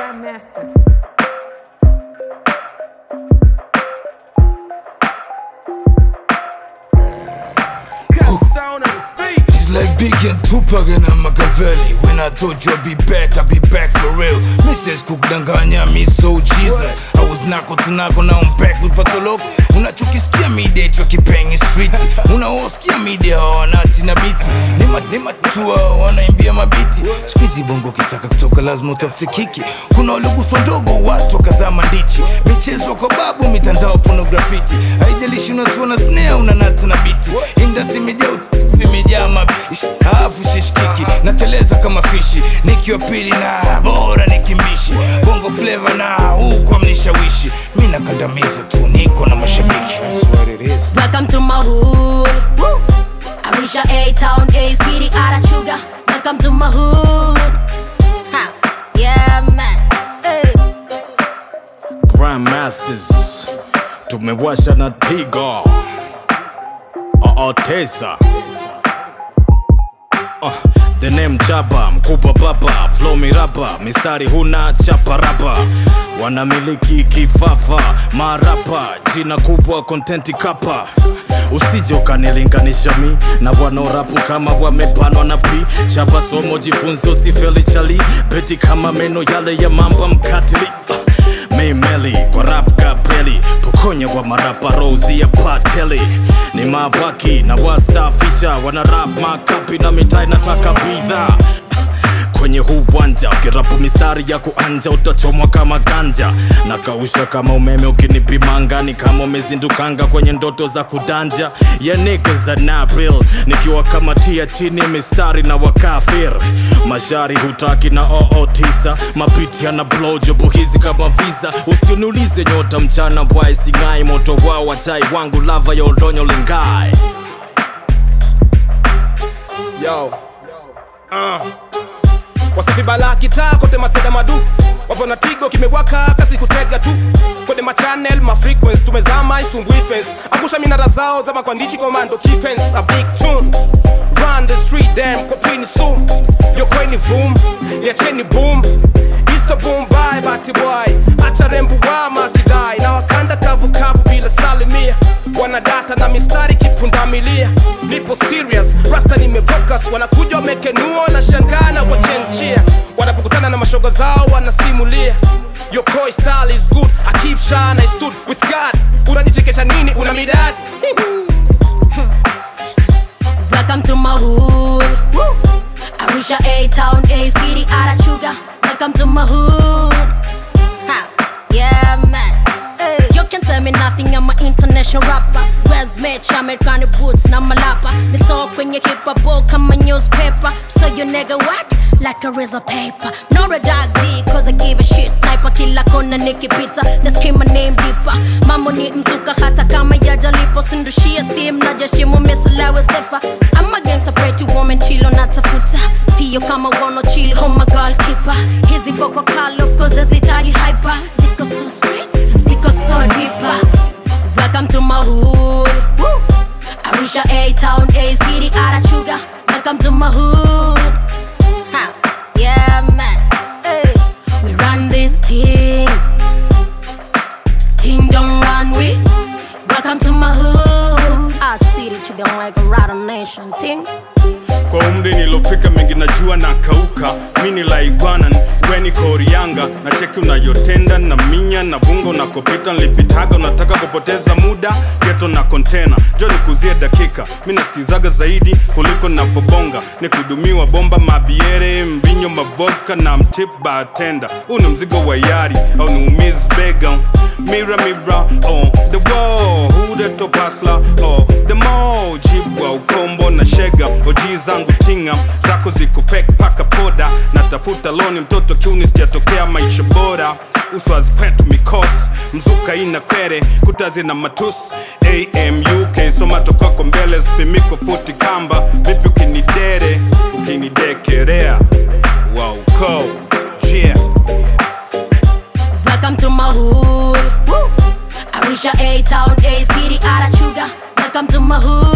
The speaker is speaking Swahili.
Grandmaster. It's like Big and Tupac and I'm Machiavelli When I told you I'd be back, I'll be back for real Mrs. kukudanganya, me so Jesus I was nako tunako, now I'm back with Fatoloko Unachokisikia media hicho kipengi street Unaosikia media hawanati na biti Nima, nima tua wanaimbia mabiti Squeezy bongo kitaka kutoka lazima utafute kiki Kuna waliguswa ndogo watu wakazama ndichi Michezo kwa babu mitandao pornografiti Haijalishi unatuona snare unanata na biti Indasi imejaa ut- imejaa mabishi Alafu shishikiki nateleza kama fishi Nikiwa pili na bora nikimbishi Bongo flavor na huku amnishawishi Mi nakandamiza tu niko na mashabiki Welcome to my hood. Woo. Arusha A town, A city, Arachuga. Welcome to my hood. Ha. Yeah, man. Hey. Grandmasters tumewasha na tiga Otesa uh, the name Jaba mkubwa baba flow miraba mistari huna chapa raba wanamiliki kifafa marapa jina kubwa kontenti kapa usije ukanilinganisha mi na wanaorapu kama wamepanwa na pi chapa somo jifunze usifeli chali beti kama meno yale ya mamba mkatili uh, Maymeli kwa rap kapeli pokonya wa marapa rozi ya pateli ni mavaki na wastafisha wana rap makapi na mitaa inataka bidhaa kwenye huu uwanja ukirapu mistari ya kuanja utachomwa kama ganja na kausha kama umeme ukinipima angani kama umezindukanga kwenye ndoto za kudanja ya niggas za nabril nikiwa kamatia chini mistari na wakafir mashari hutaki na oo tisa mapiti yana blowjob hizi kama visa usiniulize nyota mchana bwai singai moto wao wachai wangu lava ya oldonyo lingai Yo. Uh. Wasafi bala kitaa kote maseda madu wapo na tigo kimewaka kasi kutega tu kwenye machannel mafrequence tumezama isumbui fence angusha minara zao za makwandichi komando kipens a big tune run the street damn kwa pini soon yo kweni boom liacheni boom Easter boom bye bati boy acha rembu wama kidai na wakanda kavu kavu bila salimia wanadata na mistari kipundamilia nipo serious rasta nimefocus wanakuja wamekenuo na shangaa na wachenchia wanapokutana na mashoga zao wanasimulia Your koi style is good I keep shine I stood with God unajichekesha nini una midadi Welcome to my hood. Woo. Arusha A town, A city, Arachuga. Welcome to my hood. Ha. Yeah, man. Hey. You can tell me nothing, I'm an international rapper. Where's Mitch, American boots, na malapa. Ni so kwenye hip hop kama newspaper. So you nigga what? Like a razor paper. Not a dog D, cause I give a shit. Sniper kila kona nikipita. They scream my name deeper. Mambo ni mzuka hata kama yajalipo. Sindushia steam na jashimo misalawe sefa. I'm against a pretty woman chilo natafuta. Sio kama wano chill, oh my goalkeeper. Hizi voko kali, of course zitaji hyper. Ziko so straight, ziko so deeper. Welcome to my hood. Woo. Arusha A town, A city, Arachuga. Welcome to my hood. Ha. Yeah, man. Hey. We run this thing. Thing don't run with. Welcome to my hood. I see that you don't like a ride nation thing. kwa umri nilofika mengi najua na kauka mini laigwana weni korianga na cheki unayotenda na minya na bungo unakopita nilipitaga unataka kupoteza muda geto na kontena jo nikuzie dakika mi nasikizaga zaidi kuliko napobonga ni kudumiwa bomba mabiere mvinyo mavodka na mtip batenda huu ni mzigo wa yari au ni umiz bega mira mira oh, the wall who the top hustler oh, the mo jibwa ukombo na shega oji zangu tinga zako ziko fake paka poda natafuta loni mtoto kiuni sijatokea maisha bora uso azipwetu mikos mzuka ina kwere kutazi na matus amuk somato kwako mbele spimiko futi kamba vipi ukinidere ukinidekerea wauko yeah. Welcome to my hood. Woo. Arusha A town, A city, Arachuga. Welcome to my hood.